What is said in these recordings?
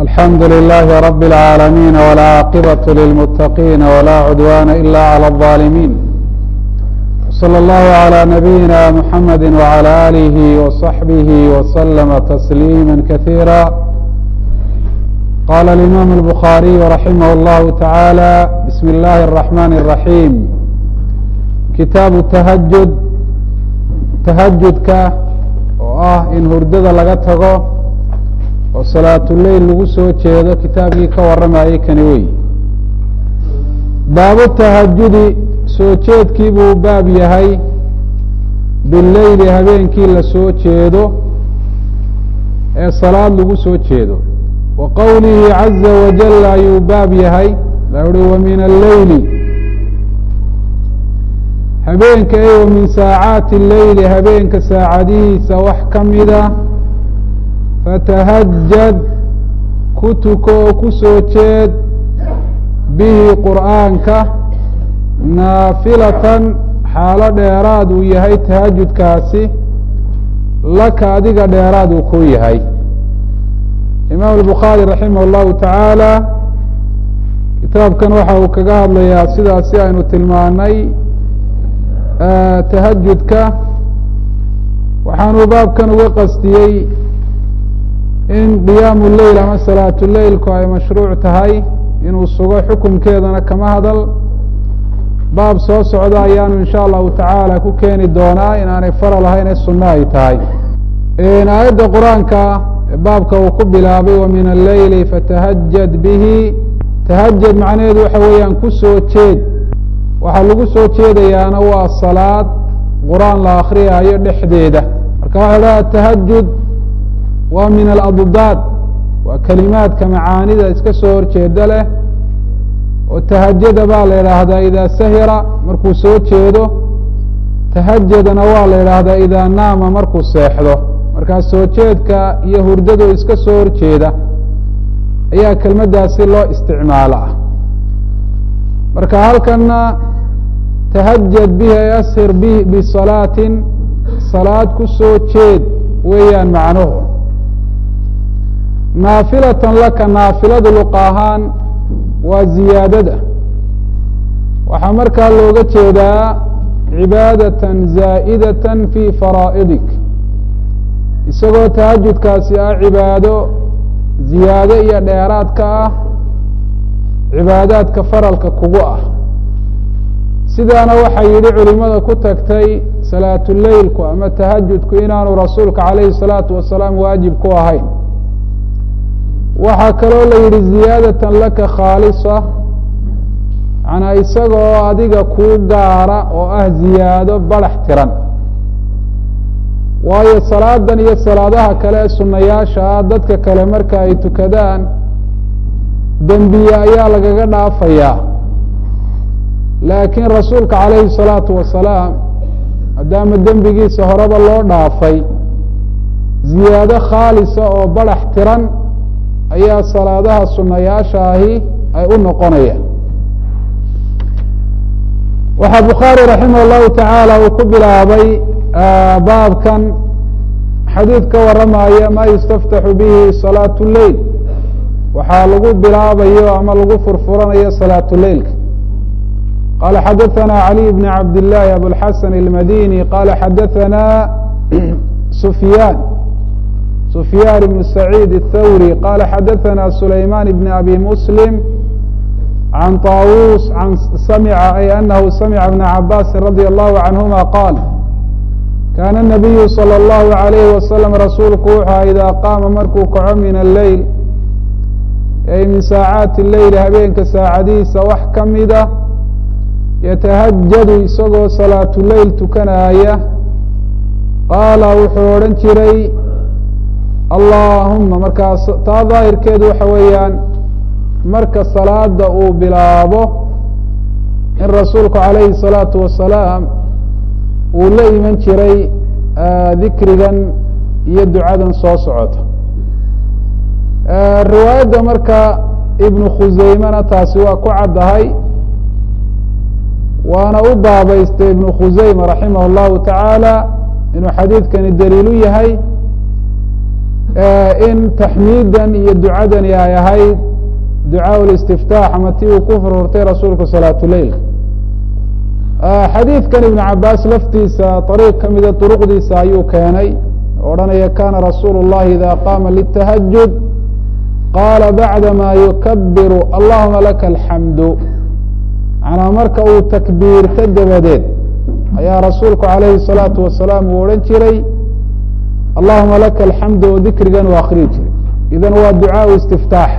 الحمد لله رب العالمين والعاقبة للمتقين ولا عدوان إلا على الظالمين صلى الله على نبينا محمد وعلى آله وصحبه وسلم تسليما كثيرا قال الإمام البخاري رحمه الله تعالى بسم الله الرحمن الرحيم kitaabu tahajud tahajudka oo ah in hurdada laga tago oo salaatuleyl lagu soo jeedo kitaabkii ka warramayay kani wey baabu tahajudi soo jeedkii buu baab yahay bileyli habeenkii la soo jeedo ee salaad lagu soo jeedo wa qowlihi caza wajal ayuu baab yahay la uhi wa min alleyli habeenka e wa min saacaati leyli habeenka saacadihiisa wax ka mida fatahajad ku tuko oo ku soo jeed bihi qur'aanka naafilatan xaalo dheeraad uu yahay tahajudkaasi laka adiga dheeraad uu ku yahay imaam albukhaari raximah اllahu tacaala kitaabkan waxa uu kaga hadlayaa sidaasi aynu tilmaanay tahajudka waxaanuu baabkan uga qastiyey in qiyaamu leyl ama salaatu leylku ay mashruuc tahay inuu sugo xukunkeedana kama hadal baab soo socda ayaanu insha allahu tacaala ku keeni doonaa inaanay faral ahayn ee sunno ay tahay aayadda qur-aanka baabka uu ku bilaabay wa min alleyli fatahajad bihi tahajad macnaheedu waxa weeyaan ku soo jeed waxaa lagu soo jeedayaana waa salaad qur-aan la akriyaayo dhexdeeda marka waxa dhaha tahajud waa min aladdaad waa kelimaadka macaanida iska soo horjeeda leh oo tahajada baa la idhaahdaa idaa sahira markuu soo jeedo tahajadana waa la idhaahdaa idaa naama markuu seexdo markaa soo jeedka iyo hurdado iska soo horjeeda ayaa kelmaddaasi loo isticmaala ah marka halkana tahajad bihi ay ashir bi bisalaatin salaad ku soo jeed weeyaan macnuhu naafilatan laka naafiladu luqa ahaan waa ziyaadada waxaa markaa looga jeedaa cibaadatan zaa'idatan fi faraa'idik isagoo tahajudkaasi ah cibaado ziyaado iyo dheeraadka ah cibaadaadka faralka kugu ah sidaana waxaa yidhi culimada ku tagtay salaatuleylku ama tahajudku inaanu rasuulka calayhi salaatu wasalaam waajib ku ahayn waxaa kaloo la yidhi ziyaadatan laka khaalisa manaa isagoo adiga kuu gaara oo ah ziyaado badax tiran waayo salaadan iyo salaadaha kale ee sunayaasha ah dadka kale marka ay tukadaan dembiye ayaa lagaga dhaafayaa laakiin rasuulka calayhi الsalaatu wasalaam maadaama dembigiisa horeba loo dhaafay ziyaado khaalisa oo badax tiran ayaa salaadaha sunayaasha ahi ay u noqonayaan waxaa bukhaari raximah اllahu tacaala uu ku bilaabay baabkan xadiid ka waramaya ma yustaftaxu bihi salaat leyl waxaa lagu bilaabayo ama lagu furfuranayo salaatu leylka qala xadaثna عalي بn cabd الlahi abوlxasan الmadini qala xadaثna sufyaan sufyaan ibn سacيid الthawrي qala xadaثna sulayman bn abi muslim can طاawus an samca ay anahu samca bna cabasi radي الlahu canهuma qaal kana الnabiyu slى الlahu عalayh waslm rasuulku wuxua ida qaama markuu kaco min alleyl ay min saacaati leyl habeenka saacadihiisa wax ka mida yatahajadu isagoo salaatu leyl tukanaaya qaala wuxuu odhan jiray allaahuma markaas taa daahirkeedu waxa weeyaan marka salaada uu bilaabo in rasuulku calayhi الsalaatu wasalaam uu la iman jiray dikrigan iyo ducadan soo socota riwaayadda marka ibnu khuseymena taasi waa ku caddahay waana u baabaystay ibnu khuseyma raximah اllahu tacaala inuu xadiidkani daliilu yahay in taxmiidan iyo ducadani ay ahayd ducaa listiftaax ama ti uu ku furfurtay rasuulku salaatuleilka xadiidkan ibn cabaas laftiisa ariiq ka mida duruqdiisa ayuu keenay odhanaya kana rasuulu اllahi ida qaama litahajud qaala bacdama yukabiru allahuma laka alxamdu manaa marka uu takbiirto dabadeed ayaa rasuulku alayhi الsalaatu wasalaam uu odhan jiray allahuma laka alxamdu oo dikrigan uu akriyi jiray idan waa ducaa istiftaax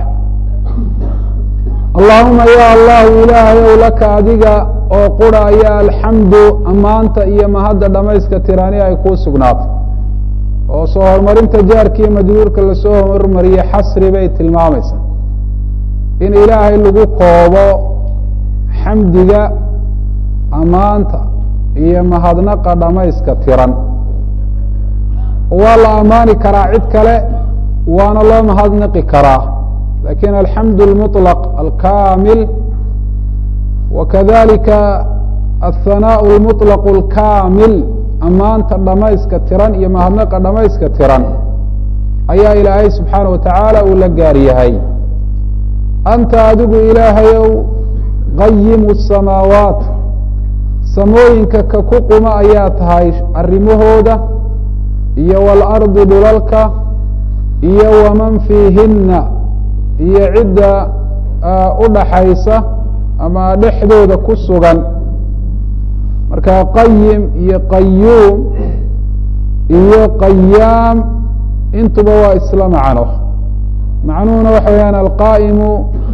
allahuma ya allahu ilaahayow laka adiga oo qura ayaa alxamdu ammaanta iyo mahadda dhamayska tirani ay kuu sugnaatay oo soo horumarinta jaarkiiyo majruurka lasoo hormariyey xasri bay tilmaamaysaa in ilaahay lagu koobo xamdiga ammaanta iyo mahadnaqa dhamayska tiran waa la ammaani karaa cid kale waana loo mahadnaqi karaa lakin alxamdu اlmuطlq alkamil wakadalika aلhanaaء اlmuطlq اlkamil ammaanta dhamayska tiran iyo mahadnaqa dhamayska tiran ayaa ilaahay subxaanaه wa tacaala uu la gaar yahay anta adigu ilaahayow qayimu الsamaawaat samooyinka ka ku quma ayaa tahay arrimahooda iyo wاlardi dhulalka iyo waman fiihina iyo cidda u dhaxaysa ama dhexdooda ku sugan marka qayim iyo qayuum iyo qayaam intuba waa isla macno macnuhuna waxa weyaan alqaa'imu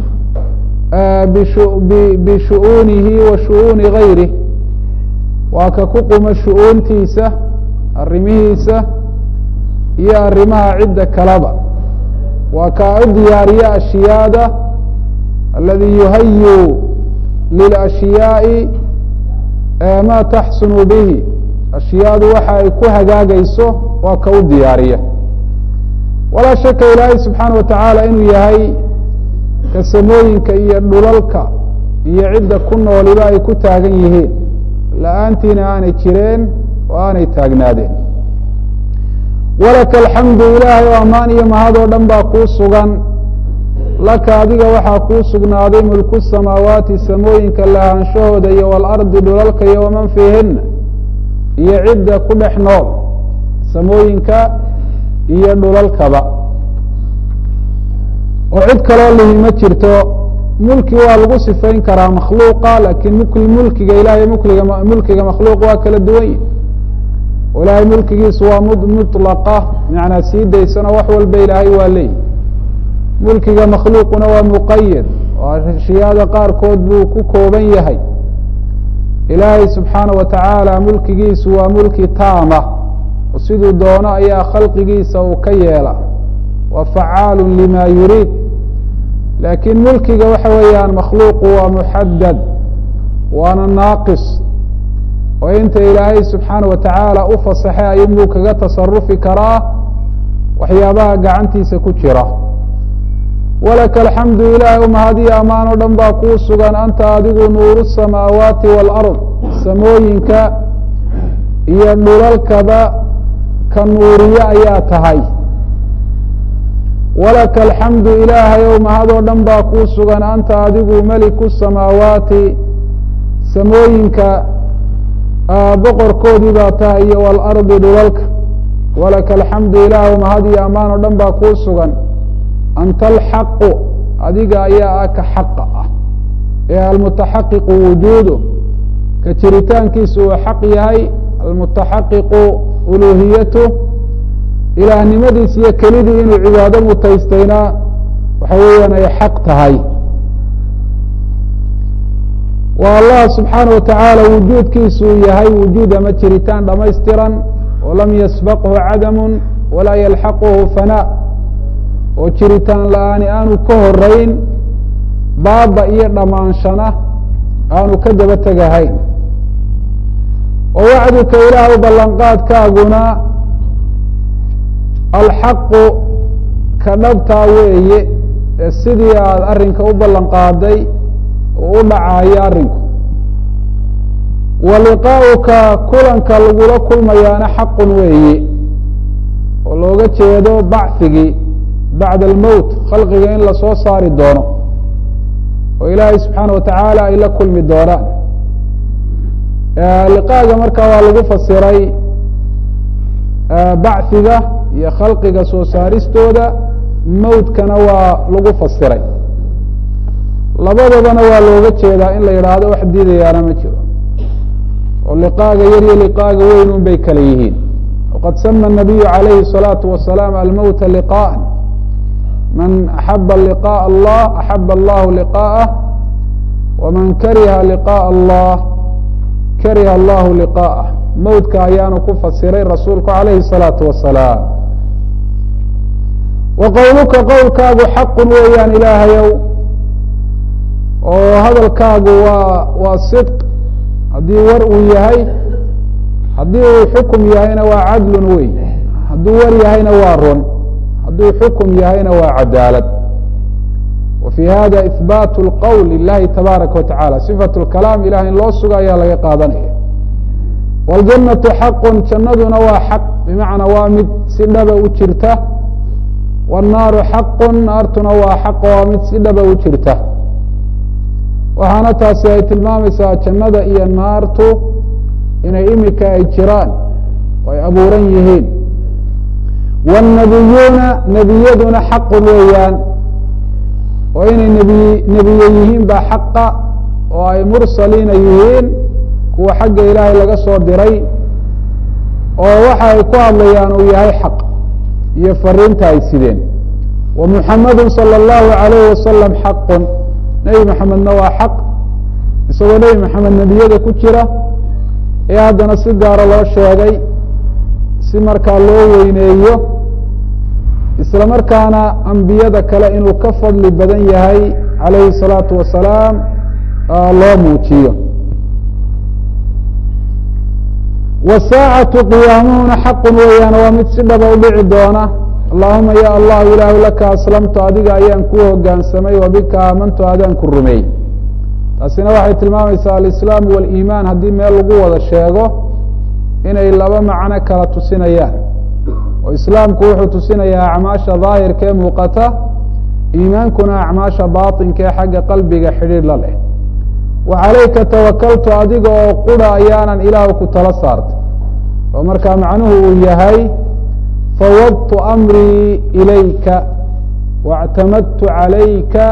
bishu'uunihi wa shu'uuni gayrih waa ka ku quma shu'uuntiisa arrimihiisa iyo arrimaha cidda kaleba waa kaa u diyaariya ashyaada aladi yuhayu lilashyaai ma taxsunu bihi ashyaadu waxa ay ku hagaagayso waa ka u diyaariya walaa shaka ilaahay subxaana wa tacaala inuu yahay ka samooyinka iyo dhulalka iyo cidda ku nooliba ay ku taagan yihiin la-aantiina aanay jireen oo aanay taagnaadeen walaka alxamdu ilaahay oo ammaan iyo mahad oo dhan baa kuu sugan laka adiga waxaa kuu sugnaaday mulku samaawaati samooyinka lahaanshahooda iyo waalardi dhulalka iyo waman fiihina iyo cidda ku dhex nool samooyinka iyo dhulalkaba oo cid kaloo lihi ma jirto mulki waa lagu sifayn karaa makhluuqa lakin mk mulkiga ilahay mkliga mulkiga makhluuq waa kala duwan yihi ilaahay mulkigiisu waa mطlaqa manaa sii daysano wax walba ilaahay waa leeyihi mulkiga makhluuquna waa muqayad oo ashyaada qaarkood buu ku kooban yahay ilaahay subxaana wa tacaala mulkigiisu waa mulki taama oo siduu doono ayaa khalqigiisa uu ka yeela waa facaalu lima yuriid laakiin mulkiga waxa weeyaan makhluuqu waa muxadad waana naaqis oo inta ilaahay subxaana wa tacaala u fasaxay ayunbuu kaga tasarufi karaa waxyaabaha gacantiisa ku jira walaka alxamdu ilaahay umahadiyo ammaan o dhan baa kuu sugan anta adigu nuuru samaawaati waalard samooyinka iyo dhulalkaba ka nuuriye ayaa tahay walaka alxamdu ilaahay ow mahadoo dhan baa kuu sugan anta adigu meliku samaawaati samooyinka boqorkoodii baa tahay iyo waalardi dhulalka walaka alxamdu ilaah mahad iyo ammaan oo dhan baa kuu sugan anta alxaqu adiga ayaa ah ka xaqa ah ee almutaxaqiqu wujuudu ka jiritaankiisu uu xaq yahay almutaxaqiqu uluhiyatu ilaahnimadiis iyo kelidii inuu cibaado mutaystayna waxa weeyaan ay xaq tahay waa allah subxaana wa tacaala wujuudkiisu uu yahay wujuud ama jiritaan dhamaystiran oo lam yasbaqhu cadamu walaa yalxaquhu fanaa oo jiritaan la-aani aanu ka horeyn baaba iyo dhammaanshana aanu ka daba tegahayn oo wacduka ilaah ballanqaadkaaguna alxaqu ka dhabtaa weeye ee sidii aada arrinka u ballan qaaday oo u dhacaayo arrinku wa liqaa'uka kulanka lagula kulmayaana xaqun weeye oo looga jeedo bacigii bacda almowt khalqiga in lasoo saari doono oo ilaahay subxaana watacaala ay la kulmi doonaan liqaaga markaa waa lagu fasiray bachiga iyo khalqiga soo saaristooda mowtkana waa lagu fasiray labadabana waa looga jeedaa in la yidhaahdo wax diidayaana ma jiro oo liqaaga yar iyo liqaaga weyn un bay kala yihiin waqad sama الnabiyu عalayhi الصalaaةu wasalaam almowta liqاءa man axaba liqاء allah axaba allahu liqاءah waman kariha liqاء allah kariha allahu liqاءah mowtka ayaanu ku fasiray rasuulku عalayhi الصalaaةu wasalaam wa qowluka qowlkaagu xaqu weeyaan ilaahayow oo hadalkaagu waa waa sidq haddii war uu yahay haddii uu xukum yahayna waa cadlun wey hadduu war yahayna waa run hadduu xukum yahayna waa cadaalad wa fii hada ihbaat اlqowl lilahi tabaaraka wa tacala sifat اlkalaam ilahay in loo suga ayaa laga qaadanaya wاljannatu xaqun jannaduna waa xaq bimacnaa waa mid si dhaba u jirta wالnaaru xaqun naartuna waa xaq waa mid si dhaba u jirta waxaana taasi ay tilmaamaysaa jannada iyo naartu inay imika ay jiraan oo ay abuuran yihiin wالnabiyuuna nebiyaduna xaqun weeyaan oo inay nebiy nebiye yihiin baa xaqa oo ay mursaliina yihiin kuwa xagga ilaahay laga soo diray oo waxa ay ku hadlayaan uu yahay xaq iyo fariinta ay sideen wa muxamadu salى اllahu عalayh wasalam xaqun nebi maxamedna waa xaq isagoo nebi maxamed nebiyada ku jira ee haddana si gaaro loo sheegay si markaa loo weyneeyo isla markaana ambiyada kale inuu ka fadli badan yahay calayhi الsalaatu wasalaam loo muujiyo wasaacatu qiyaamuhuna xaqun weeyaan waa mid si dhaba u dhici doona allahuma ya allahu ilaahu laka aslamtu adiga ayaan ku hogaansamay wa bika aamantu adaan ku rumeey taasina waxay tilmaamaysaa alislaamu waliimaan haddii meel lagu wada sheego inay laba macno kala tusinayaan oo islaamku wuxuu tusinayaa acmaasha daahirka ee muuqata iimaankuna acmaasha baatinka ee xagga qalbiga xidhiir la leh wa calayka tawakaltu adiga oo qura ayaanan ilaahu ku tala saartay oo markaa macnuhu uu yahay fawadtu amrii ilayka واctamadtu عalayka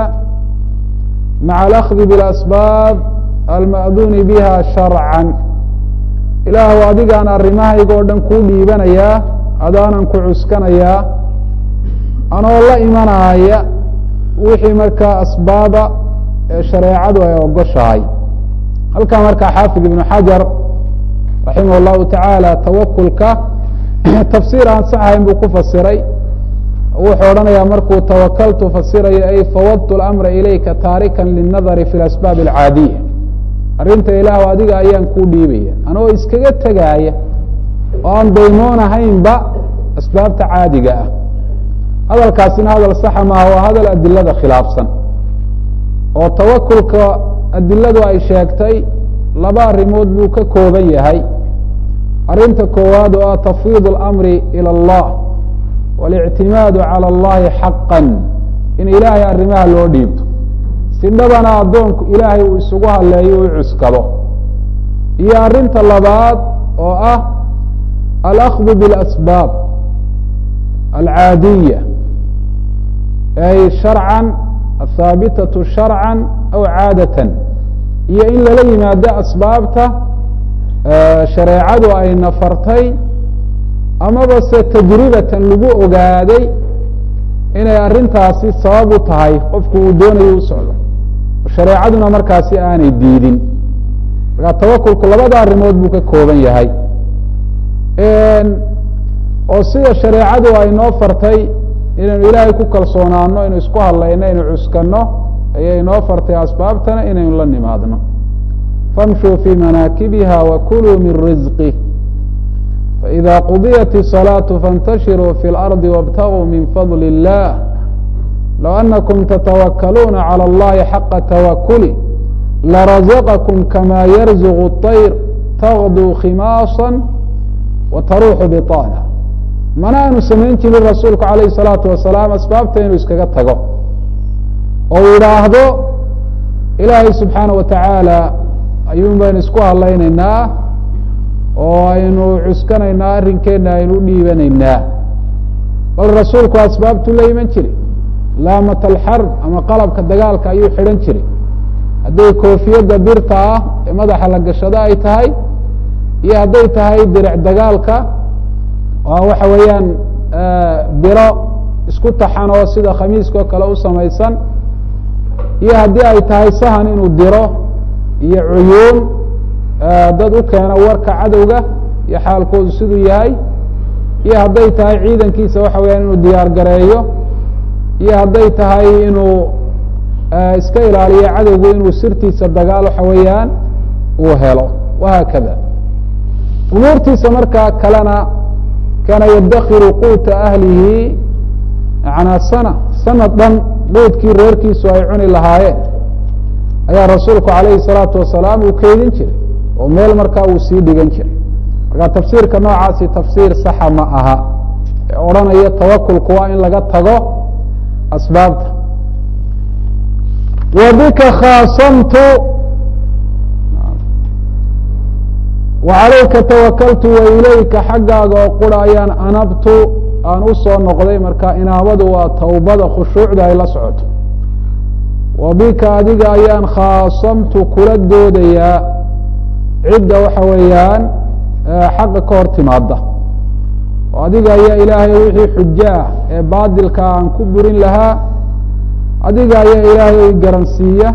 maعa alأkhdi bاlasbaab alma'duuni biha sharcan ilaahw adigaan arrimahayga oo dhan kuu dhiibanayaa adaanan ku cuskanayaa anoo la imanaya wixii markaa asbaaba ee shareecadu ay ogoshahay halkaa markaa xaafid ibnu xajar raximah اllahu tacaala tawakulka tafsiir aan saxayn buu ku fasiray wuxuu odhanayaa markuu tawakaltu fasirayo ay fawadtu اlamra ilayka taarikan linadari fi اlasbaab alcaadiya arrinta ilaah adiga ayaan kuu dhiibaya anoo iskaga tegaaya oo aan daymoonahaynba asbaabta caadiga ah hadalkaasina hadal saxa maaha waa hadal adilada khilaafsan oo tawakulka adiladu ay sheegtay laba arrimood buu ka kooban yahay arrinta koowaad oo ah tafwiid اlamri ilى اllah waاlictimaadu calى اllahi xaqa in ilaahay arrimaha loo dhiibto si dhabana addoonku ilaahay uu isugu haleeyo u cuskado iyo arrinta labaad oo ah alأkhdu bاlasbaab alcaadiya ay sharcan athaabitaةu sharcan aw caadatan iyo in lala yimaado asbaabta shareecadu ay nafartay amaba se tajribatan lagu ogaaday inay arrintaasi sabab u tahay qofku uu doonayo u socdo shareecaduna markaasi aanay diidin markaa tawakulku labada arrimood buu ka kooban yahay oo sida shareecadu ay noo fartay inaynu ilaahay ku kalsoonaano inu isku hadlayno inu cuskano ayay noo fartay asbaabtana inaynu la nimaadno famshuu fii manaakibiha wakuluu min rizqih faإida qudiyat الصalaaةu faاntashiruu fi اlarضi wاbtaguu min fadl الlah low anakum tatawakaluuna calى اllahi xaqa tawakuli larazaqakum kama yarzuq الطayr tagduu khimaasa wa taruuxu biطaana mana aanu samayn jirin rasuulku calayhi salaatu wasalaam asbaabta inuu iskaga tago oo uu yidhaahdo ilaahay subxaana wa tacaala ayuun baynu isku hadlaynaynaa oo aynu cuskanaynaa arrinkeenna aynu u dhiibanaynaa bal rasuulku asbaabtuu la iman jiray laamat alxarb ama qalabka dagaalka ayuu xidhan jiray hadday koofiyadda birta ah ee madaxa la gashado ay tahay iyo hadday tahay diric dagaalka oo waxa weeyaan biro isku taxan oo sida khamiiskao kale u samaysan iyo haddii ay tahay sahan inuu diro iyo cuyuun dad u keena warka cadowga iyo xaalkoodu siduu yahay iyo hadday tahay ciidankiisa waxa weyaan inuu diyaar gareeyo iyo hadday tahay inuu iska ilaaliyo cadowgu inuu sirtiisa dagaal waxa weeyaan uu helo wahaakada umuurtiisa markaa kalena kaana yadakiru quuta ahlihi manaa sana sanad dhan quudkii reerkiisu ay cuni lahaayeen ayaa rasuulku calayhi salaatu wasalaam uu keydin jiray oo meel markaa uu sii dhigan jiray marka tafsiirka noocaasi tafsiir saxa ma aha ee odhanaya tawakulku waa in laga tago asbaabta wa bika khaasamtu wa calayka tawakaltu wa ilayka xaggaaga oo qura ayaan anabtu aan u soo noqday marka inaabadu waa tawbada khushuucda ay la socoto wa bika adiga ayaan khaasamtu kula doodayaa cidda waxa weeyaan xaqa ka hor timaada oo adiga ayaa ilaahay wixii xujo ah ee baadilka aan ku burin lahaa adiga ayaa ilaahay garansiiya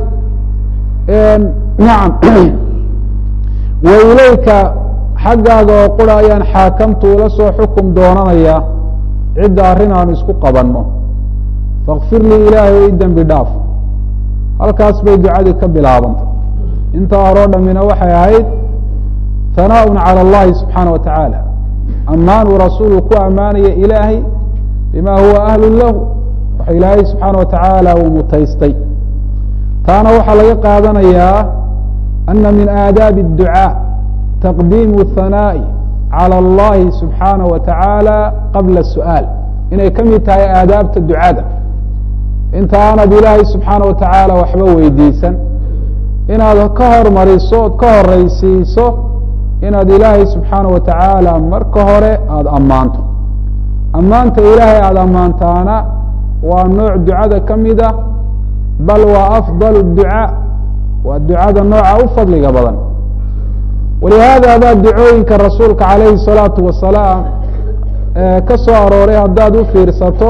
nacam wa ilayka xaggaaga oo qura ayaan xaakamtu ula soo xukum doonanayaa cidda arrin aanu isku qabanno fakfir lii ilaahay i dembi dhaaf halkaas bay ducadii ka bilaabantay intaa horoo dhammina waxay ahayd hanaaء calى اllahi subxaana wa tacaala ammaan uu rasuulu ku ammaanaya ilaahay bima huwa ahlu lahu waxa ilaahay subxaana wa tacaala uu mutaystay taana waxaa laga qaadanayaa ana min aadaabi الducاء taqdiimu hanaaءi calى اllahi subxaana wa tacaala qabla su'aal inay ka mid tahay aadaabta ducada inta aanad ilaahay subxaana wa tacaala waxba weydiisan inaad ka hormariso ood ka horeysiiso inaad ilaahay subxaana wa tacaala marka hore aada ammaanto ammaanta ilaahay aada ammaantaana waa nooc ducada ka mid ah bal waa afdal ducaa waa ducada nooca u fadliga badan walihaada baa ducooyinka rasuulka calayhi الsalaatu wasalaam ka soo arooray haddaad u fiirsato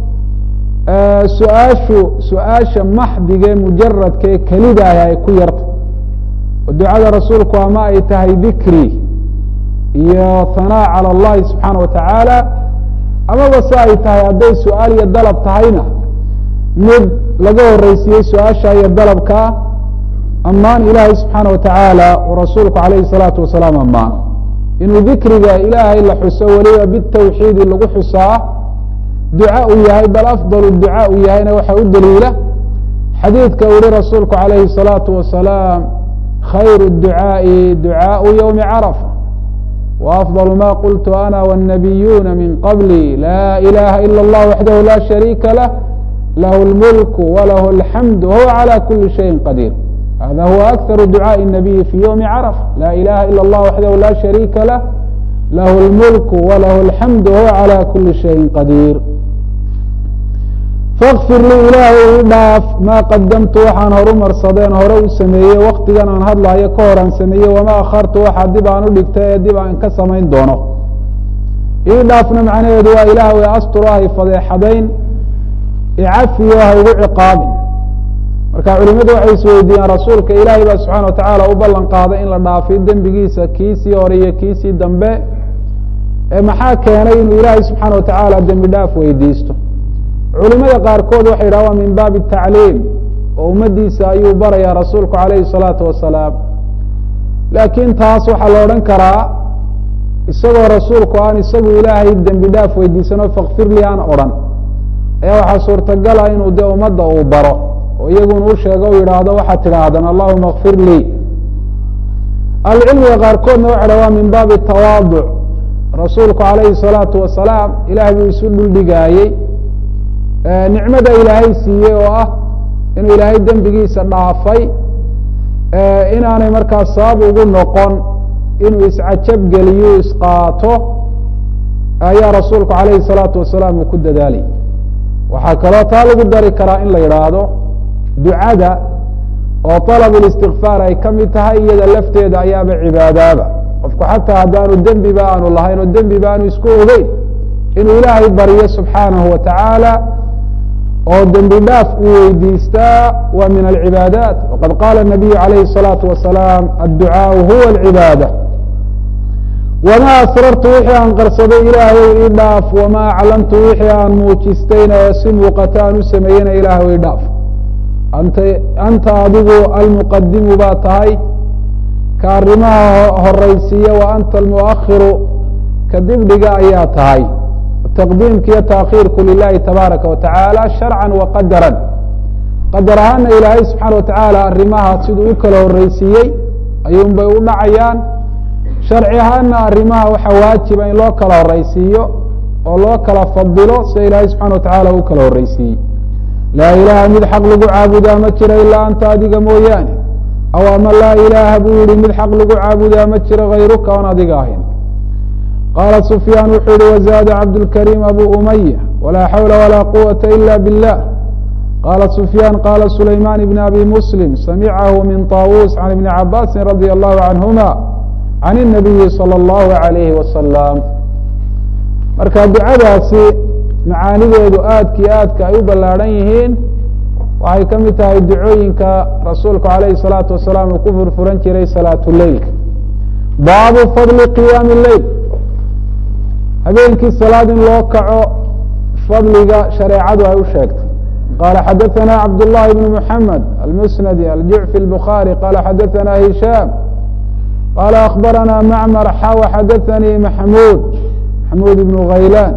su-aashu su-aasha maxdige mujaradkae kelidaahi ay ku yarta oo ducada rasuulku ama ay tahay dikri iyo hanaa calى اllahi subxaana wa tacaala amaba se ay tahay hadday su-aal iyo dalab tahayna mid laga horeysiiyey su-aasha iyo dalabkaa ammaan ilaahay subxaana wa tacaala uu rasuulku alayhi الsalaatu wasalaam ammaano inuu dikriga ilaahay la xuso weliba bitawxiidi lagu xusaa duca uu yahay bal afdal duca uu yahayna waxa u daliila xadiidka uhi rasuulku alayhi الsalaatu wasalaam khayr الducaaءi ducaaءu ywmi carafa وأfضل ma qultu ana والنabiyuna min qablي la ilaha ilا اllah waxdahu la shariika lah lah اlmulk walah اlxamd wahuwa عalى kuli شhayءi qadiir hada huwa أkثar ducaaءi الnabiyi fi ywmi carafa la ilaha ilا اllah waxdahu la shariika lah lah اlmulk walah اlxamd wahuwa عalى kuli شhayءi qadiir fakfir lii ilaahay i dhaaf maa qadamtu waxaan horu marsadeen hore u sameeyey waktigan aan hadlaayo ka hor aan sameeyey wamaa akhartu waxa dib aan u dhigtay ee dib aan ka samayn doono ii dhaafna macnaheedu waa ilaah way asturo hay fadeexadayn icafiyo ha igu ciqaabin marka culimadu waxay isweydiiyeen rasuulka ilaahay baa subxana wa tacaala u ballan qaaday in la dhaafiyo dembigiisa kiisii hore iyo kiisii dambe ee maxaa keenay inuu ilaahay subxaana wa tacaala dembi dhaaf weydiisto culimada qaarkood waxay yidhah waa min baabi tacliim oo ummadiisa ayuu barayaa rasuulku calayhi الsalaatu wasalaam laakiin taas waxaa la odhan karaa isagoo rasuulku aan isagu ilaahay dembi dhaaf weydiisano fakfir li aan odhan ayaa waxaa suurtagala inuu de ummadda uu baro oo iyaguna u sheego u yidhaahdo waxaad tidhaahdaan allahuma kfir lii ahlucilmiga qaarkoodna waxa dha waa min baabi tawaaduc rasuulku calayhi الsalaatu wasalaam ilaah buu isu dhuldhigaayey nicmada ilaahay siiyey oo ah inuu ilaahay dembigiisa dhaafay inaanay markaas sabab ugu noqon inuu iscajab geliyo isqaato ayaa rasuulku calayhi الsalaatu wasalaam uu ku dadaalay waxaa kaloo taa lagu dari karaa in la yidhaahdo ducada oo طalab اlistikfaar ay ka mid tahay iyada lafteeda ayaaba cibaadaaba qofku xataa haddaanu dembiba aanu lahayn oo dembiba aanu isku ogeyn inuu ilaahay baryo subxaanahu wa tacaala oo dembi dhaaf uu weydiistaa waa min alcibaadaat waqad qaala الnabiyu calayhi الsalaatu wasalaam adducaaءu huwa اlcibaada wamaa asrartu wixii aan qarsaday ilaahay ii dhaaf wamaa aclamtu wixii aan muujistayna ee si muuqata aan u sameeyena ilaah ii dhaaf anta anta adigu almuqadimu baa tahay ka arrimaha horaysiiya wa anta almuakhiru ka dibdhiga ayaa tahay taqdiimka iyo taakhiirku lilahi tabaaraka wa tacaala sharcan wa qadaran qadar ahaana ilaahay subxaana wa tacaala arrimaha siduu u kala horeysiiyey ayuun bay u dhacayaan sharci ahaana arrimaha waxaa waajiba in loo kala horeysiiyo oo loo kala fadilo sida ilaahay subxana wa tacaala u kala horeysiiyey laa ilaaha mid xaq lagu caabudaa ma jiro ilaa anta adiga mooyaane aw ama laa ilaaha buu yihi mid xaq lagu caabudaa ma jiro hayruka oon adiga ahayn qaala sufyaan wuxuu yihi wazaada cabdulkariim abu umaya walaa xawla walaa quwata ila biاllah qaala sufyaan qaala sulaymaan ibn abi muslim samicahu min طaawuus can ibni cabaasin radia allahu canhuma can الnabiyi salى اllahu alayhi wasalam marka ducadaasi macaanideedu aadka iyo aadka ay u ballaadhan yihiin waxay ka mid tahay ducooyinka rasuulku alayhi الsalaatu wasalaam uu ku furfuran jiray salaat leilka baabu fadli qiyaami leyl habeenkii salaad in loo kaco fadliga shareecadu ay u sheegtay qala xadaثana cabdالlahi bn mحamed almusnadi aljucfi الbukhaarي qala xadaثana hishaam qala akbarana macmar xaw xadaثanii maxmuud maxmuud ibn haylan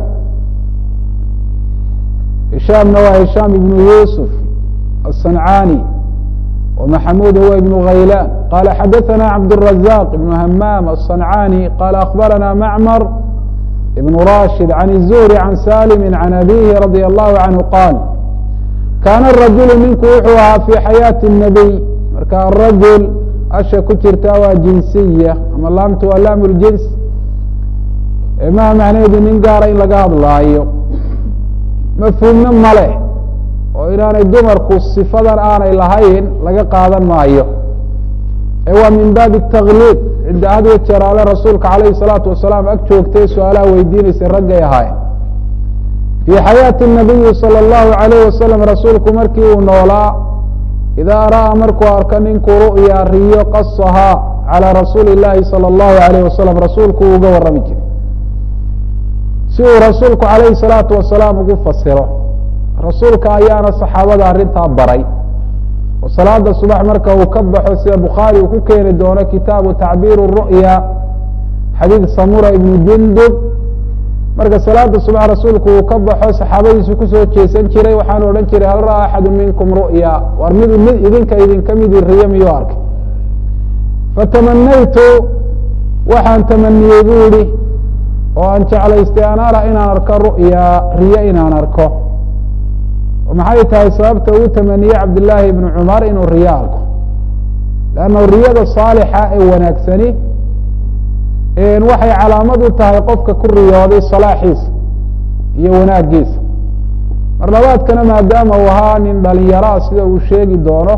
hishaamna waa hishaam ibn yusuf aلصancani ومحمود هو بن غيلان قال xdثنا عبدالرزاق بن همام الصنعاني قال أخبرنا معمر بن راشد عن الزهري عن سالم عن أبيه رضي الله عنه قال كان الرجل ninku wuxuu ahaa في حياة النبي marka الرجل asha ku jirta waa جiنسية ama laamta waa laam الجiنس maha macnaheedu nin gaara in laga hadlaayo mafhuumna male oo inaanay dumarku sifadan aanay lahayn laga qaadan maayo ee waa min baabi التakliib cidda had jeer ale rasuulka alayhi الsalaatu wasalaam ag joogtay su-aalaha weydiinaysay raggay ahaayeen fii xayaati الnabiyi salى اllahu alayh wasalam rasuulku markii uu noolaa idaa ra'a markuu arko ninku ru'ya riyo qasahaa calى rasuuli اllahi salى اllahu alayh wasalam rasuulku uu uga warrami jiray si uu rasuulku alayhi الsalaatu wasalaam ugu fasiro rasuulka ayaana saxaabada arrintaa baray oo salaada subax marka uu ka baxo sida bukhaari uu ku keeni doono kitaabu tacbiir ru'ya xadiid samura ibnu jundub marka salaada subax rasuulku uu ka baxo saxaabadiisu kusoo jeesan jiray waxaanu odhan jiray hal ra'a axadu minkum ru'ya war mid mid idinka idinka midii riyo miyuu arkay fatamanaytu waxaan tamaniyey bu ihi oo aan jeclaystay an ara inaan arko ru'ya riyo inaan arko maxay tahay sababta uu tamaniyey cabdillaahi ibnu cumar inuu riyo arko leanna riyada saalixa ee wanaagsani waxay calaamad u tahay qofka ku riyooday salaaxiisa iyo wanaagiisa mar labaadkana maadaama uu ahaa nin dhalinyaraa sida uu sheegi doono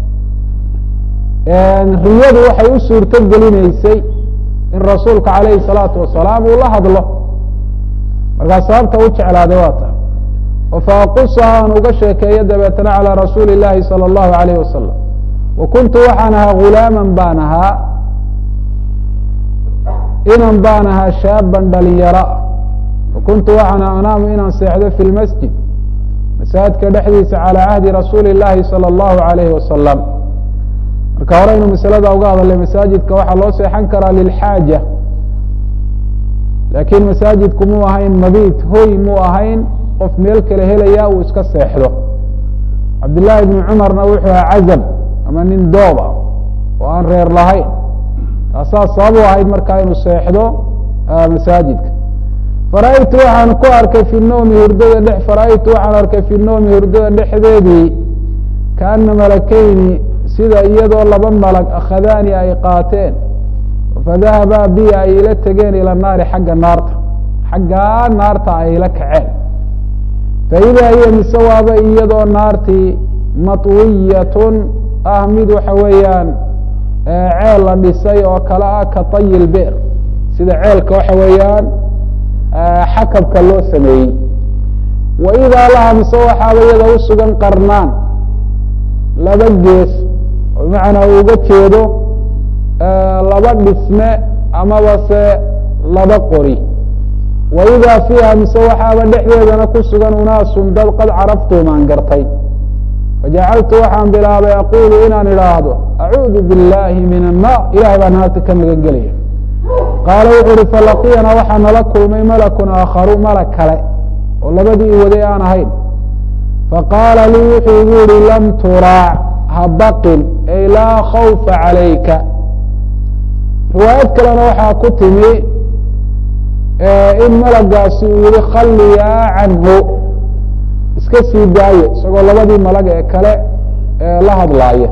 riyadu waxay u suurto gelineysay in rasuulka calayhi salaatu wasalaam uu la hadlo markaa sababta u jeclaaday waa tahay faaqusaha aan uga sheekeeyo dabeetana calى rasuuli اllahi salى اllahu alayh wasalam wa kuntu waxaan ahaa gulaaman baan ahaa inan baan ahaa shaaban dhalinyaro wa kuntu waxaan anaamu inaan seexdo fi lmasjid masaajidka dhexdiisa calى cahdi rasuuli اllahi salى اllahu alayhi wasalam marka horeynu masalada uga hadalay masaajidka waxaa loo seexan karaa lilxaaja lakin masaajidku muu ahayn mabit hoy muu ahayn qof meel kale helaya uu iska seexdo cabdillaahi ibni cumarna wuxuu ahaa cazab ama nin dooba oo aan reer lahayn taasaa sabab u ahayd markaa inuu seexdo masaajidka fara-aytu waxaan ku arkay fi noomi hurdada dhex fara-aytu waxaan arkay fi noomi hurdada dhexdeedii kaana malakeyni sida iyadoo laba malag akhadaani ay qaateen fadahabaa bi ay ila tegeen ila naari xagga naarta xaggaa naarta ay ila kaceen faidaa hiya mise waaba iyadoo naartii matwiyatun ah mid waxa weeyaan ceel la dhisay oo kale ah ka tayi lbeer sida ceelka waxa weeyaan xakabka loo sameeyey wa idaa laha mise waxaaba iyada usugan qarnaan laba gees oo bimacnaa uu uga jeedo laba dhisme amaba se laba qori wa idaa fiiha mise waxaaba dhexdeedana ku sugan unaasun dad qad caraftuum aan gartay fajacaltu waxaan bilaabay aqulu inaan idhaahdo acuudu biاllahi min annar ilahay baa naarta ka magan gelaya qaala wuxuu uhi falaqiyana waxaa nala kulmay malakun aakharu malag kale oo labadii waday aan ahayn faqaala lii wuxuu igu yihi lam turaac ha baqin ay laa khawfa calayka riwaayad kalena waxaa ku timi in malagaasi uu yihi khalliyaa canhu iska sii daaye isagoo labadii malag ee kale la hadlaaya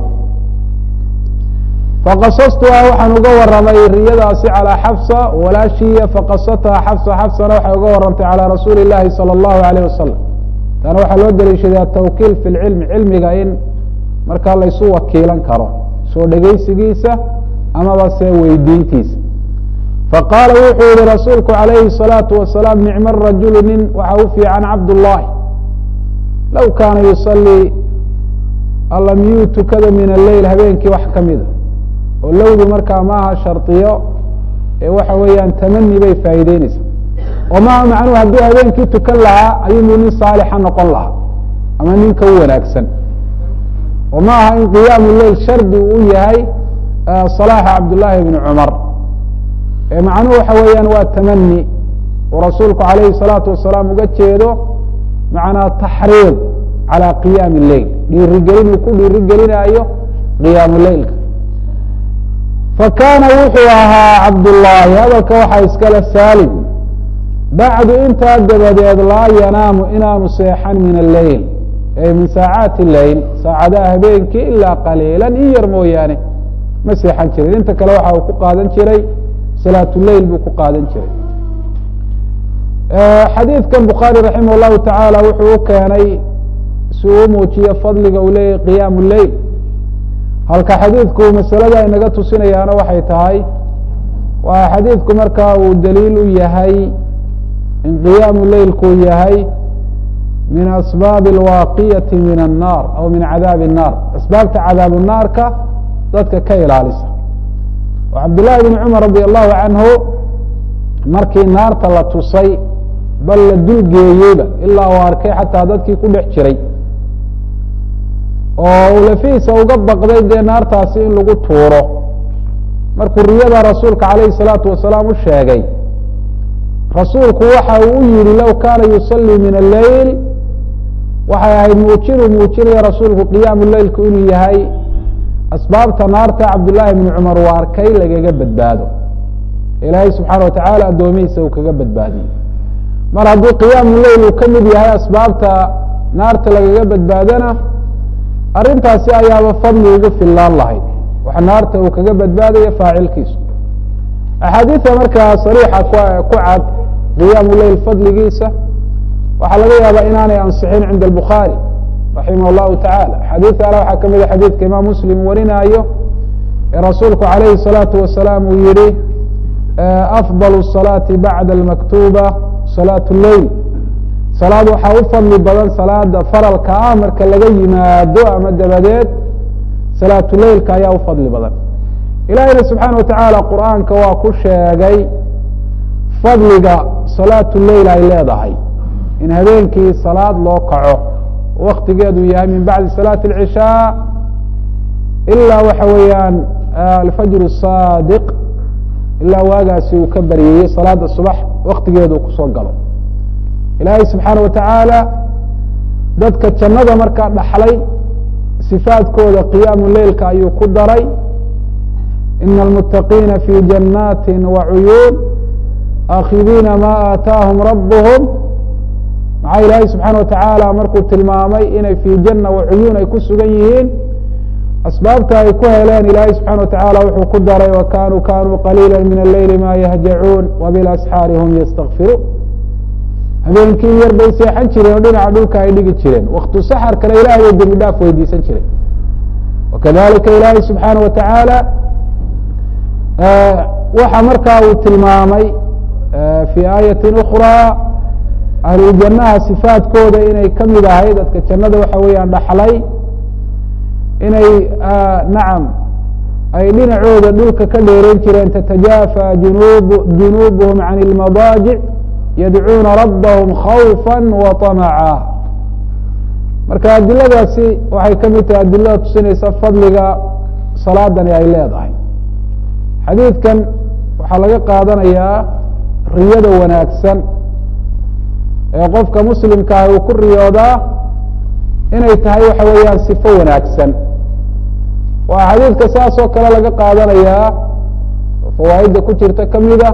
faqasastuhaa waxaan uga waramay riyadaasi calىa xafsa walaashiya faqasathaa xafsa xafsana waxay uga warantay calى rasuuli اllahi salى اllahu alayh wasalam taana waxaa loo daliishadaa tawkiil fi lcilmi cilmiga in markaa laysu wakiilan karo soo dhegeysigiisa amaba se weydiintiisa faqaala wuxuu yihi rasuulku calayhi الsalaatu wasalaam nicma rajulu nin waxa u fiican cabdullahi low kaana yusalii alla miyuu tukada min alleyl habeenkii wax ka mida oo lowdu markaa maaha shardiyo ee waxa weeyaan tamani bay faa'iideyneysaa oo maaha macnuhu hadduu habeenkii tukan lahaa ayuunuu nin saalixa noqon lahaa ama ninka u wanaagsan oo ma aha in qiyaamu leyl shardi uu u yahay salaaxa cabdullaahi bni cumar ee macnuhu waxa weeyaan waa tamani uu rasuulku calayhi الsalaatu wasalaam uga jeedo macnaa taxriid calى qiyaami leyl dhiirigelin uu ku dhiirigelinaayo qiyaamu leylka fakaana wuxuu ahaa cabdullaahi hadalka waxaa iskale saalim bacdu intaa dabadeed laa yanaamu inaanu seexan min alleyl ay min saacaati leyl saacadaha habeenkii ilaa qaliila in yar mooyaane ma seexan jirin inta kale waxa uu ku qaadan jiray salaatuleyl buu ku qaadan jiray xadiidkan bukhaari raximah llahu tacaala wuxuu u keenay si uu muujiyo fadliga uu leeyahy qiyaamu leyl halka xadiidku masalada inaga tusinayaana waxay tahay waa xadiidku markaa uu daliil u yahay in qiyaamu leylku yahay min asbaabi alwaaqiyati min annaar aw min cadaabi الnaar asbaabta cadaabu naarka dadka ka ilaalisa oo cabdullaahi bn cumar radi allahu canhu markii naarta la tusay bal la dulgeeyeyba ilaa uu arkay xataa dadkii ku dhex jiray oo uu lafihiisa uga baqday dee naartaasi in lagu tuuro markuu riyada rasuulka calayhi salaatu wasalaam u sheegay rasuulku waxa uu u yihi low kaana yusalii min alleyl waxay ahayd muujinuu muujinaya rasuulku qiyaamu leylku inuu yahay asbaabta naarta cabdullaahi bni cumar uu arkay lagaga badbaado ilaahay subxaana watacaala addoomihiisa uu kaga badbaadiyey mar haddii qiyaamu leyl uu ka mid yahay asbaabta naarta lagaga badbaadona arrintaasi ayaaba fadli ugu fillaan lahayd waxa naarta uu kaga badbaadayo faacilkiisu axaadiida markaa sariixa ku cad qiyaamu leyl fadligiisa waxaa laga yaabaa inaanay ansixin cinda albukhaari raximah llahu tacala axaadiida ale waxaa kamid a xadiidka imaam muslim warinaayo ee rasuulku calayhi الsalaatu wasalaam uu yihi afضal الصalaati bacda almaktuba salaat leyl salaad waxaa u fadli badan salaada faralka ah marka laga yimaado ama dabadeed salaatu leylka ayaa u fadli badan ilahina subxaana watacaala qur'aanka waa ku sheegay fadliga salaatu leyl ay leedahay in habeenkii salaad loo kaco waktigeedu yahay min bacdi salaati اlcishaa ilaa waxa weeyaan alfajr الsaadiq ilaa waagaasi uu ka baryayey salaada subax waktigeedu kusoo galo ilaahay subxaana watacaala dadka jannada markaa dhaxlay sifaadkooda qiyaamu leylka ayuu ku daray ina almuttaqiina fi jannaati wa cuyuun aakhidiina ma aataahum rabuhum maxaa ilaahay subxaana watacaala markuu tilmaamay inay fii janna wa cuyuun ay ku sugan yihiin asbaabta ay ku heleen ilaahay subxana watacaala wuxuu ku daray wa kanuu kanuu qaliila min alleyli ma yahjacuun wabilasxaari hum yastakfiruun habeenkii yar bay seexan jireen oo dhinaca dhulka ay dhigi jireen waktu saxarkana ilahay bay dembi dhaaf weydiisan jireen wakadalika ilaahay subxaana watacaala waxa markaa uu tilmaamay fii aayati ukraa ahluljanaha sifaadkooda inay ka mid ahay dadka jannada waxa weeyaan dhaxlay inay nacam ay dhinacooda dhulka ka dheeran jireen tatajaafa junub junuubuhum can ilmadaajic yadcuuna rabbahum khawfa wa طamaca marka adiladaasi waxay ka mid tahay adilada tusinaysa fadliga salaadani ay leedahay xadiidkan waxaa laga qaadanayaa riyada wanaagsan ee qofka muslimka ah uu ku riyoodaa inay tahay waxa weeyaan sifo wanaagsan waa xadiidka saas oo kale laga qaadanayaa oo fawaa'idda ku jirta kamida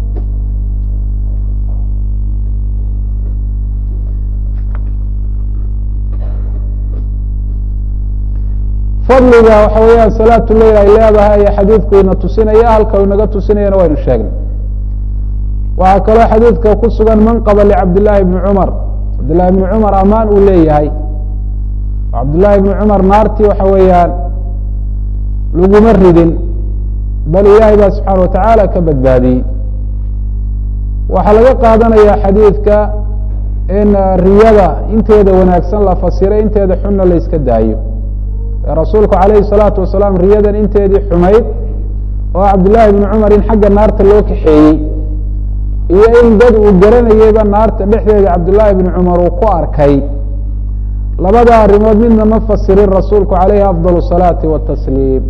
fadliga waxa weeyaan salaatu leyl ay leedahay ayaa xadiidku ina tusinaya halka inaga tusinayana waynu sheegnay waxaa kaloo xadiidka ku sugan manqaba licabdillaahi bni cumar cabdillahi bni cumar amaan uu leeyahay cabdullaahi bni cumar naartii waxa weeyaan laguma ridin bal ilaahay baa subxaana watacaala ka badbaadiyey waxaa laga qaadanaya xadiidka in riyada inteeda wanaagsan la fasiray inteeda xunna la iska daayo rasuulku calayhi salaatu wasalaam riyadan inteedii xumayd oo cabdullaahi bni cumar in xagga naarta loo kaxeeyey iyo in dad uu garanayeyba naarta dhexdeeda cabdullaahi bni cumar uu ku arkay labada arrimood midna ma fasirin rasuulku calayhi afdal salaati watasliim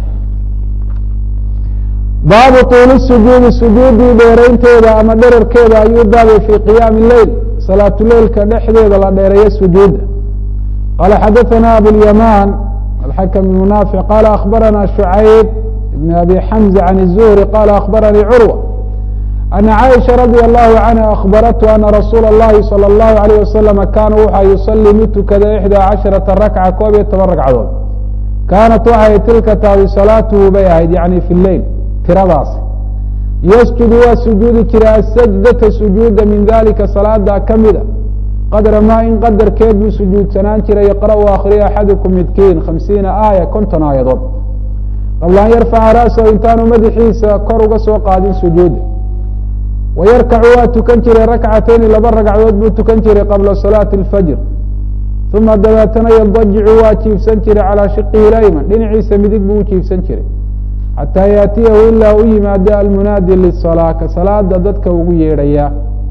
baabu tuuli sujuudi sujuudii dheeraynteeda ama dherarkeeda ayuu baabay fii qiyaami leyl salaatuleylka dhexdeeda la dheereeyo sujuudda qaala xadaثana abulyamaan alxakm bn naafic qaala akhbarana shucayb ibn abi xamza can الzuhri qaala akhbaranii curwa ana caaisha radi allahu canha akhbarathu ana rasuula اllahi salى اllahu alayh wasalama kaana wuxa yusalii mid tukada ixdaa casharata rakca koob iyo toban ragcadood kaanat waxay tilka tahay salaatuhu bay ahayd yani fi leyl tiradaasi yasjudu waa sujuudi jira asajdata sujuuda min dalika salaada kamida qadra maa in qadarkeed buu sujuudsanaan jiray yaqra-u akhriya axadukum midkiin khamsiina aaya konton aayadood qabla an yarfaca ra'sahu intaanu madaxiisa kor uga soo qaadin sujuuda wayarkacu waa tukan jiray rakcatayni laba ragcadood buu tukan jiray qabla salaati اlfajr uma dabeetana yadajicu waa jiifsan jiray calaa shiqihi layman dhinaciisa midig buu u jiifsan jiray xataa yaatiyahu ilaa u yimaado almunaadi lisalaa ka salaada dadka ugu yeedhaya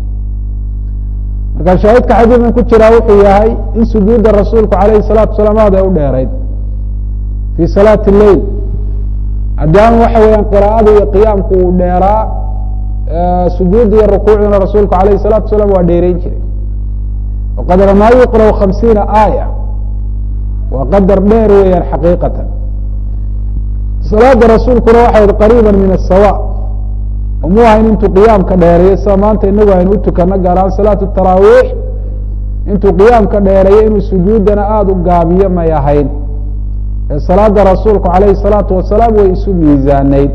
marka shaahidka xadiidkan ku jiraa wuxuu yahay in sujuudda rasuulku alayhi salaatu salaam aad ay u dheerayd fii salaati leyl maadaama waxa weeyaan qiraa'ada iyo qiyaamku uu dheeraa sujuudda iyo rukuucduna rasuulku alayhi salaatu salaam waa dheereyn jiray waqadra maa yuqra'u khamsiina aaya waa qadar dheer weeyaan xaqiiqatan salaada rasuulkuna waxay qariiba min asawa mu ahayn intuu qiyaamka dheereeyo sida maanta inagu aynu utukano gaar ahaan salaatu taraawiix intuu qiyaamka dheereeyo inuu sujuudana aada u gaabiyo may ahayn ee salaada rasuulku calayhi salaatu wasalaam way isu miisaanayd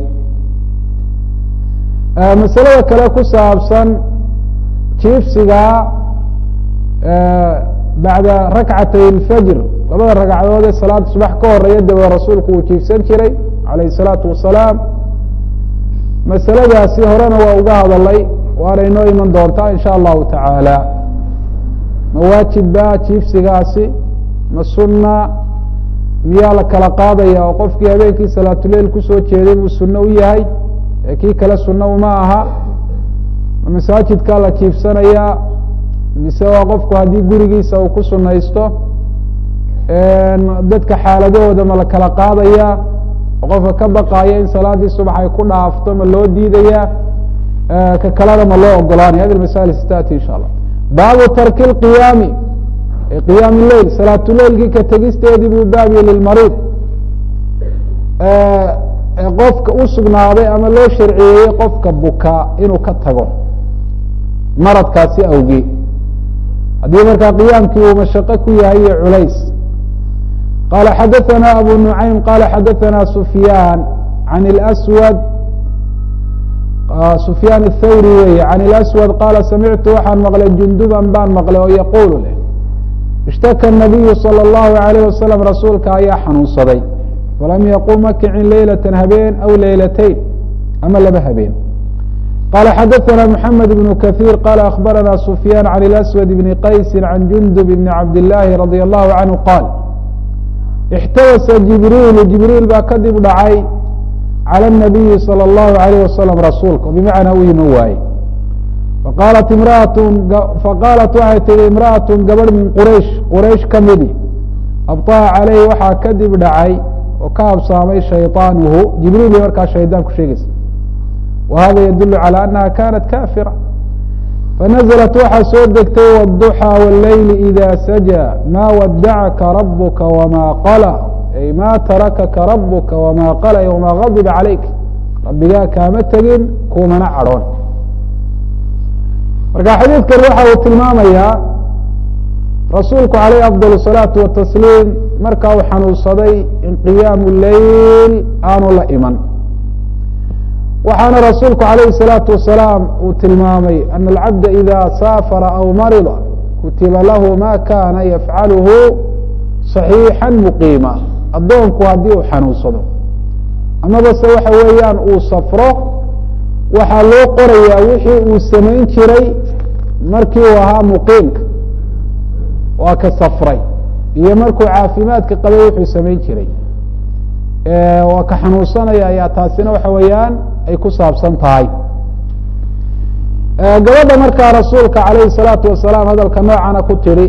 masalada kale ku saabsan jiifsiga bacda rakcatay اlfajr labada ragcadood ee salaada subax ka horeeya dabe rasuulku uu jiifsan jiray calayhi الsalaatu wasalaam masaladaasi horena waa uga hadalay waana inoo iman doontaa in sha allahu tacaala ma waajibba jiifsigaasi ma sunna miyaa la kala qaadaya oo qofkii habeenkii salaatuleil kusoo jeeday buu sunno u yahay ee kii kale sunno uma aha ma masaajidkaa la jiifsanayaa mise waa qofku haddii gurigiisa uu ku sunaysto dadka xaaladahooda ma la kala qaadaya oo qofka ka baqaaya in salaadii subax ay ku dhaafto ma loo diidaya ka kalena ma loo ogolaanaya hadi masail stati insha allah baabu tarki اqiyaami qiyaam leil salaatuleilkii ka tegisteedii buu baabiye lilmariid qofka u sugnaaday ama loo sharciyeeyey qofka bukaa inuu ka tago maradkaasi awgee haddii markaa qiyaamkii uu mashaqo ku yahay iyo culays qala xadaثna abu nuعaym qala xadaثna sufyaan an اlأswad sufyaan الthawri weeye can اlأswad qaala samictu waxaan maqlay junduban baan maqlay oo yaquulu leh ishtaka الnabiyu salى الlahu عalيyه wasalam rasuulka ayaa xanuunsaday falam yaqum ma kicin leylata habeen aw leylatayn ama laba habeen qala xadaثna mحamed بن kaثيir qala akhbarana sufyaan can اlأswad bni qaysi can jundub bni cabdالlahi radي الlahu canhu qaal اxtawasa jibriilu jibriil baa kadib dhacay calى الnabiyi salى الlahu عalayh wasalam rasuulka bimacnaa u iman waaye faqaalat imraat faqaalat waxay tihi imra'aة gabadh min quraysh quraysh ka midi abطaha caleyhi waxaa kadib dhacay oo ka habsaamay shayطaanuhu jibriil bay markaa shaydaan ku sheegaysa wa hada yadul calى anaha kanat kafira fanazlat waxaa soo degtay wالduxى wاleyli إida sajى ma wadacaka rabuka wma qala ay ma tarakaka rabuka wma qala wma gadiba calayk rabbigaa kaama tegin kuumana cadhoon marka xadiidkan waxa uu tilmaamayaa rasuulku alayh afضل الصalaaةu watasliim marka uu xanuunsaday in qiyaamu leyl aanu la iman waxaana rasuulku alayhi الsalaaةu wasalaam uu tilmaamay ana alcabda ida saafara aw marida kutiba lahu ma kana yafcalhu صaxiixa muqiima addoonku haddii uu xanuunsado amaba se waxa weeyaan uu safro waxaa loo qorayaa wixii uu samayn jiray markii uu ahaa muqiimka waa ka safray iyo markuu caafimaadka qabay wuxuu samayn jiray waa ka xanuunsanaya ayaa taasina waxa weeyaan ay ku saabsan tahay gabadha markaa rasuulka alayhi الsalaatu wasalaam hadalka noocana ku tidhi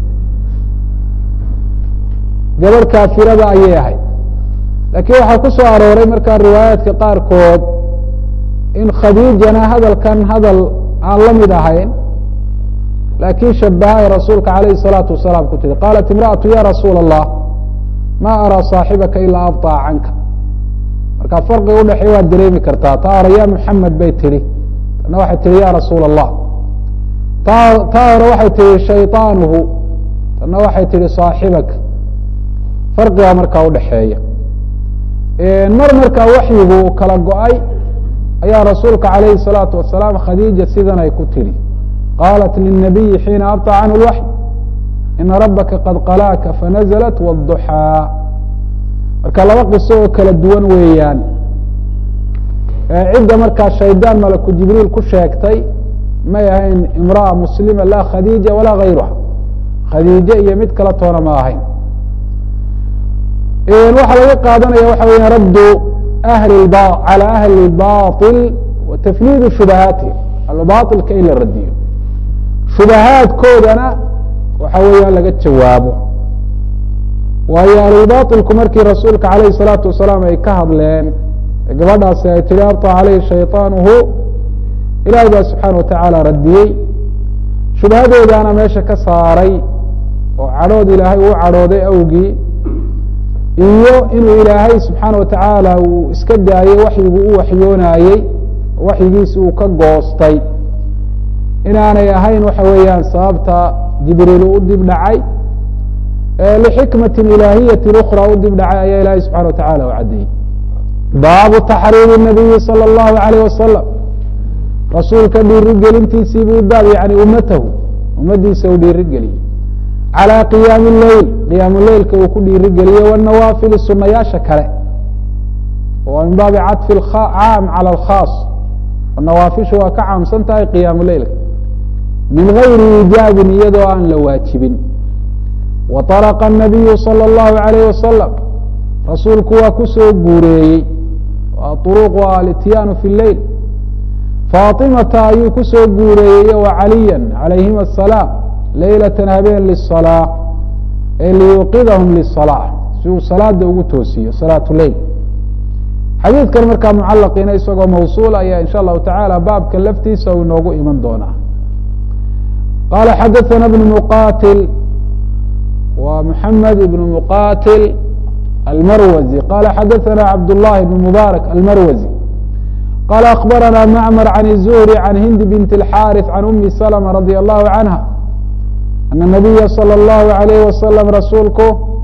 gabadh kaafirada ayay ahayd laakiin waxaa ku soo arooray markaa riwaayaadka qaarkood in khadiijana hadalkan hadal aan la mid ahayn laakiin shabahay rasuulka alayhi الsalaatu wasalaam ku tihi qaalat imra'atu ya rasuula الlah ma araa saaxibaka ilaa abطaa canka marka farqiga udhexeey waad dareemi kartaa taa hore ya muxamed bay tihi tana waxay tihi ya rasuula الlah ta taa hore waxay tihi shayطaanuhu tana waxay tihi saaxibaka farqiga markaa udhexeeya mar markaa waxyigu kala go-ay ayaa rasuulka alayhi الsalaatu wasalaam khadiija sidan ay ku tidhi qaalat lلnabiyi xiina abطa canhu اlwaxy ina rabaka qad qalaaka fanazlat wالضuxaa marka laba qiso oo kala duwan weeyaan cidda markaa shaydaan malaku jibriil ku sheegtay may ahayn imraأa muslima la khadiija walaa gayruha khadiije iyo mid kala toona ma ahayn waxaa laga qaadanaya waxa weya raddu ahli calى ahli اbaطil wa tafniidu shubahaatihim albaطilka in la radiyo shubahaadkoodana waxa weeyaan laga jawaabo waayo ahlulbaطilku markii rasuulka alayh الsalaatu wasalaam ay ka hadleen gabadhaasi ay tihi abطa caleyhi shayطaanuhu ilahi baa subxaana watacaala radiyey shubahadoodaana meesha ka saaray oo cadhood ilaahay uu cadhooday awgii iyo inuu ilaahay subxaana watacaala uu iska daayey waxyigu u waxyoonayey waxyigiisi uu ka goostay inaanay ahayn waxa weeyaan sababta jibriil u dib dhacay lixikmati ilaahiyati ukra u dib dhacay ayaa ilahay subxana watacala u caddeeyey baabu taxriimi nabiyi salى اllahu alayh wasalam rasuulka dhiirigelintiisii buu baab yani ummatahu ummadiisa uu dhiirigeliyey calى qiyaami leyl qiyaamu leylka uu ku dhiirigeliye wanawaafili sunayaasha kale oo min baabi caطfi caam calى اkhaas nawaafishu waa ka caamsan tahay qiyaamu leylka min gayri iijaabin iyadoo aan la waajibin wa طarqa الnabiyu salى اllahu عalayh wasalam rasuulku waa ku soo guureeyey طuruq alityaanu fi leyl faaطimata ayuu ku soo guureeyey wa caliya calayhima الsalaam leylata habeen liلصalاة ee liyuqidahum liلصalاة si uu salaada ugu toosiyo salaaة leyl xadiidkan markaa mucalaqiina isagoo mawsuul ayaa in sha allahu taعala baabka laftiisa u inoogu iman doonaa qala xadaثana بن mqatil wa mحamed بن mqatil almarwazi qala xadaثana cabd الlahi بن mubaarak almarwazi qala akbarana macmar can الzuhri can hindi bint اlxariث can umi slma radi allahu canha ana nabiya salى اllahu alayh wasalam rasuulku